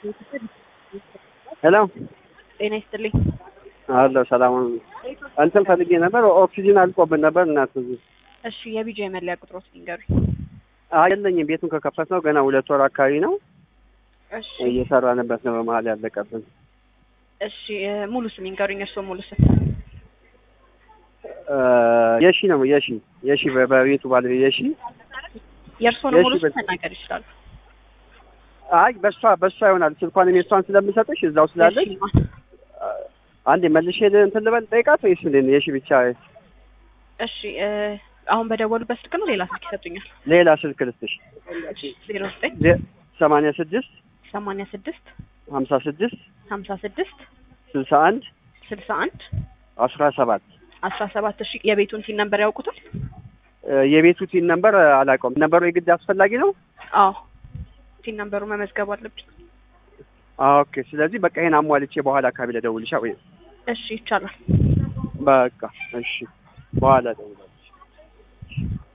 ሄሎ ጤና ይስጥልኝ። አሎ ሰላም እንትን ፈልጌ ነበር። ኦክሲጅን አልቆብን ነበር እናት እዚህ እሺ የቢጃ የመለያ ቁጥሮት ንገሩኝ። አይ የለኝም። ቤቱን ከከፈት ነው ገና ሁለት ወር አካባቢ ነው እሺ እየሰራንበት ነው። በመሀል ያለቀብን እሺ እ ሙሉ ስም ይንገሩኝ። እርስዎ ሙሉ ስም? እ የሺ ነው የሺ የሺ በ- በቤቱ ባለቤት የሺ የእርስዎን የሺ ሙሉ ስም በ- መናገር ይችላሉ። አይ በሷ በሷ ይሆናል። ስልኳን እኔ እሷን ስለምሰጥሽ እዛው ስላለች የሺ ማ- አንዴ መልሼ እንትን ልበል ጠይቃት ወይስ እንዴት ነው? የሺ ብቻ እሺ እ አሁን በደወሉበት ስልክ ነው ሌላ ስልክ ይሰጡኛል? ሌላ ስልክ ልስጥሽ ዜሮ ዘጠኝ ሰማንያ ስድስት ሰማንያ ስድስት ሀምሳ ስድስት ሀምሳ ስድስት ስልሳ አንድ ስልሳ አንድ አስራ ሰባት አስራ ሰባት እሺ የቤቱን ቲን ነምበር ያውቁታል? እ የቤቱ ቲን ነምበር አላውቀውም። ነበሩ የግድ አስፈላጊ ነው? አዎ ቲን ነምበሩ መመዝገብ አለብኝ። ኦኬ። ስለዚህ በቃ ይሄን አሟልቼ በኋላ አካባቢ ለደውልሻ ወይ እሺ ይቻላል። በቃ እሺ፣ በኋላ ደውላለች።